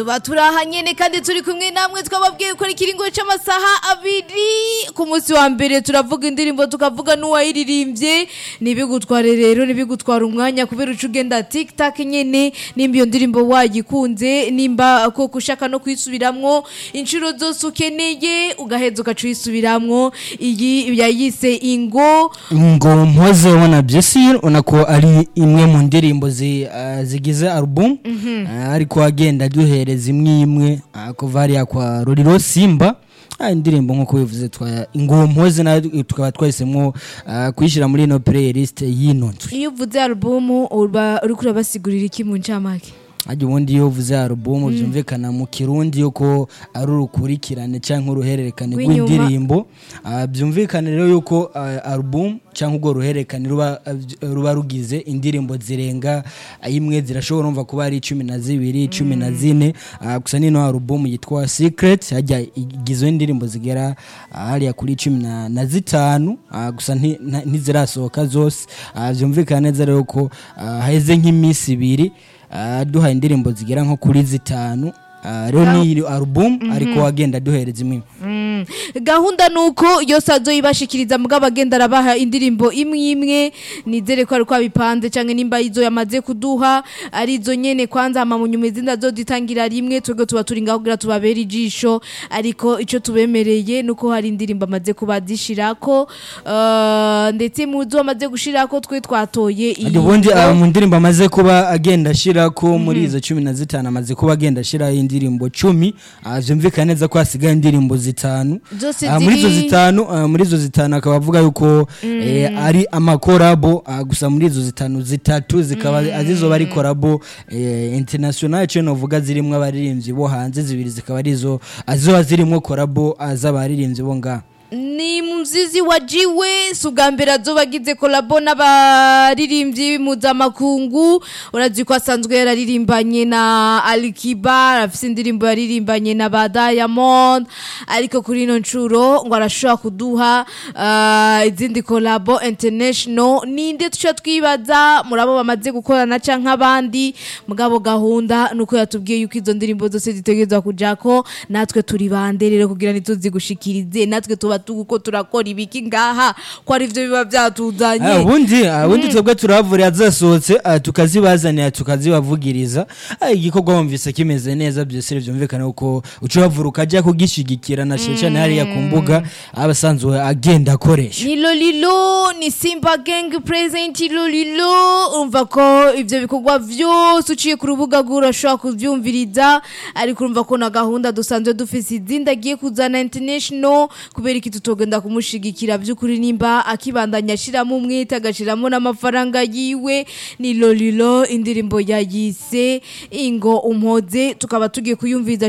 tuba turaha nyene kandi turi kumwe namwe twababwiye ko ari ikiringo c'amasaha abiri ku munsi wa mbere turavuga indirimbo tukavuga n'uwayiririmbye ntibigutware rero ntibigutwara umwanya kubera uca ugenda tiktak nyene nimba iyo ndirimbo wayikunze nimba koko ushaka no kuyisubiramwo inshuro zose ukeneye ugaheza ugaca uyisubiramwo iyi yayise ingo ngo mpoze wana Jessie unako ari imwe mu ndirimbo zi, uh, zigize album uh, ariko agenda duhereza imwe imwe uh, kuva hariya kwa Ruriro Simba Ah, indirimbo nk'uko bivuze twa ngo mpoze nayo tukaba twahisemo uh, kuyishyira muri ino playlist y'ino nzu iyo uvuze alubumu uba uriko urabasigurira iki mu ncamake ajya ubundi iyo uvuze alubumu byumvikana mu kirundi yuko ari urukurikirane cyangwa uruhererekane Rw'inyuma. rw'indirimbo Ah, byumvikane rero yuko ah, alubumu cyangwa urwo ruhererekane ruba ruba rugize indirimbo zirenga ah, imwe zirashobora umva kuba ari cumi na zibiri cumi na zine Ah, gusa nino alubumu yitwa secret hajya igizwe n'indirimbo zigera ah, hariya kuri cumi na- na zitanu Ah, gusa nti- nta- ntizirasohoka zose Ah, byumvikana neza rero ko ah, haheze nk'iminsi ibiri Ah, duhaye indirimbo zigera nko kuri zitanu Ah, rero ni album ariko wagenda duhereza imwe Mm. gahunda nuko yose azoyibashikiriza mugabo agenda arabaha indirimbo imwe imwe nizere ko ariko abipanze canke nimba izo yamaze kuduha ari izo nyene kwanza hama mu nyuma izindi azozitangira rimwe twebwe tuba turi ngaho kugira tubabere ijisho ariko ico tubemereye nuko hari indirimbo amaze kubazishirako uh, ndetse mu zo amaze gushirako twe twatoye iyi Ati ubundi ngo- ah, mu ndirimbo amaze kuba agenda ashirako muri izo cumi na zitanu amaze kuba agenda ashiraho indirimbo cumi Ah, vyumvikana neza ko hasigaye indirimbo zitanu Zose Ah, muri izo ziri- zitanu ah, muri izo zitanu akaba avuga yuko eh, ari amakorabo ah, gusa muri izo zitanu zitatu zikaba azizoba ari korabo eh, international cyo novuga zirimwo abaririmbyi bo hanze zibiri zikaba arizo azizoba zirimwo korabo ah, z'abaririmbyi bo ngaha ni mzizi wajiwe si ubwa mbere azoba agize kolabo n'abaririmbyi mpuzamakungu urazi ko asanzwe yararirimbanye na alikiba arafise indirimbo yaririmbanye na ba diamond ariko kuri ino nshuro ngo arashobora kuduha ah, izindi kolabo international ninde tuca twibaza muri abo bamaze gukorana canke abandi mugabo gahunda nuko yatubwiye yuko izo ndirimbo zose zitegerezwa kujako natwe turi bande rero kugira ntituzigushikirize natwe tuba tuko turakora ibiki ngaha ko ari byo biba Ah, byatuzanye ubundi ah, ubundi twebwe turavurira zasohotse ah, tukazibazanira tukazibavugiriza Ah, igikorwa wumvise kimeze neza byose byumvikana uko uca uhavura ukajya kugishigikira na sheshani hariya ku mbuga aba asanzwe agenda akoresha ni lolilo ni simba gang present lolilo urumva ko ivyo bikorwa vyose uciye ku rubuga rwe urashobora kuvyumviriza ariko urumva ko na gahunda dusanzwe dufise izindi agiye kuzana international kubera iki tutogenda kumushigikira vy'ukuri nimba akibandanya ashiramo umwete agashiramo n'amafaranga yiwe ni lolilo indirimbo yayise ingo umpoze tukaba tugiye kuyumviza